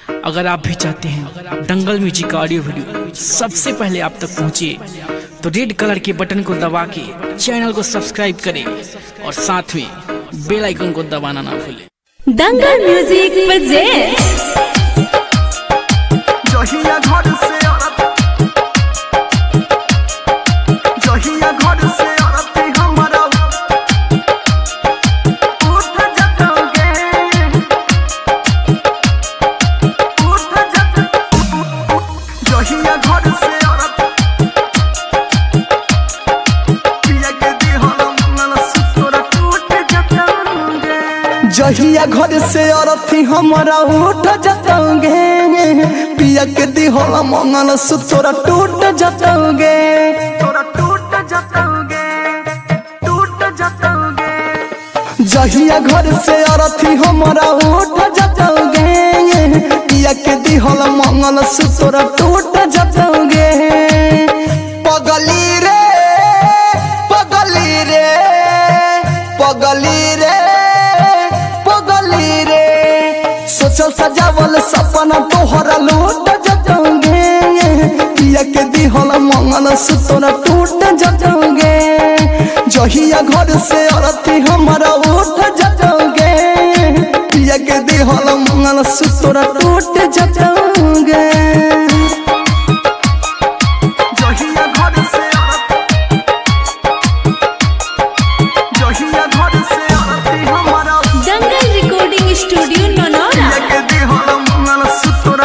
अगर आप भी चाहते हैं दंगल म्यूजिक का ऑडियो वीडियो सबसे पहले आप तक पहुंचे तो रेड कलर के बटन को दबा के चैनल को सब्सक्राइब करें और साथ में बेल आइकन को दबाना ना भूलें दंगल म्यूजिक presents जहिया घर से औरत जहिया घर से औरत हमारा उठ जतोगे उठ जत जहिया घर से औरत पिया के दी हलम नल सुतोरा टूट जतोगे जहिया घर से औरत हमारा उठ जतोगे पिया के दी होला मंगल सुतोरा टूट जतोगे तोरा टूट जतोगे टूट जतोगे जहिया घर से अरथी हमारा उठ जतोगे पिया के दी होला मंगल सुतोरा टूट जतोगे पगली रे पगली रे पगली रे पगली रे सोचल सजावल सपना तोहरा लूट जतोगे पिया के दी होला मंगल सुतोरा टूट जतोगे जहिया घर से औरती हमारा उठ जतोगे पिया के दी होला मंगल सुतोरा टूट जतोगे जहिया घर से औरत जहिया घर से औरती हमारा दंगल रिकॉर्डिंग स्टूडियो ननौरा पिया दी होला मंगल सुतोरा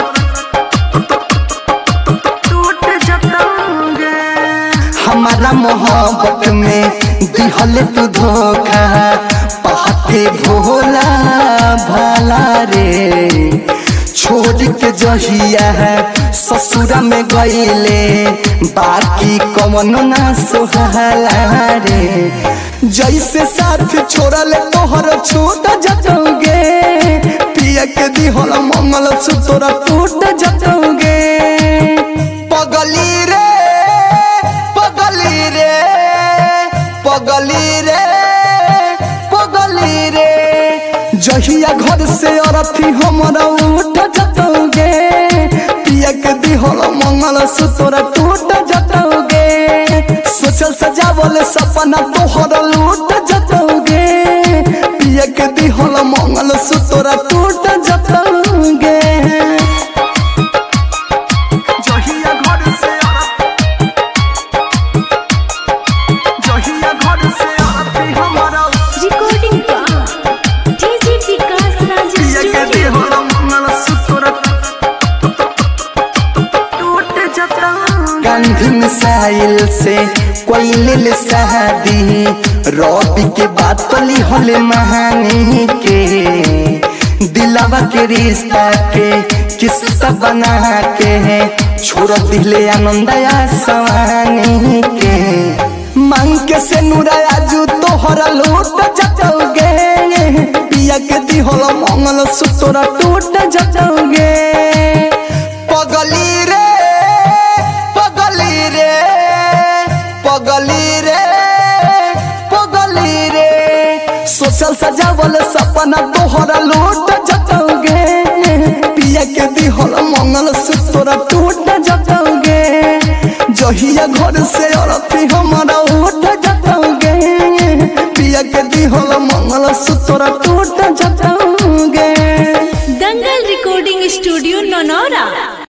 टूट जतोगे हमारा मोहब्बत में दिहल तू धोखा पहते भोला भाला रे छोड़ के जहिया है ससुरा में गईले बाकी कमनो ना सोहला रे जैसे साथ छोड़ल तोहर छूट जतोगे पिया के दिहल मंगल सुतोरा टूट जतोगे पगली रे पगली रे पगली रे पगली रे जहिया घर से अरथी हमारा उठ जतोगे पिया के दिहल मंगल सुतोरा टूट जतोगे सोचल सजावल सपना तोहर लूट जतोगे पिया के दिहल मंगल सुतोरा टूट जतोगे जहिया घर से औरत जहिया घर से औरत हमारा रिकॉर्डिंग डीजे विकास राज पिया के दी स्टूडियो होला मंगल सूत्र टूट जता गांधी मिसाइल से कोई ले शादी रवि के बात पली होले महानी के दिलावा के रिश्ता के किस्सा बना के छोड़ दिले आनंदया सवानी के मांग के से नुराया जू तोहरा लूट जतोगे पिया के दी होला मंगल सुतोरा टूट जतोगे पगली रे पगली रे पगली रे पगली रे सोचल सजावल सपना तोहरा लूट जतोगे पिया के दी होला मंगल सुतोरा टूट जतोगे जहिया घर से औरती हमारा उठ जतोगे पिया के दी होला मंगल सुतोरा टूट जतोगे दंगल रिकॉर्डिंग स्टूडियो ननौरा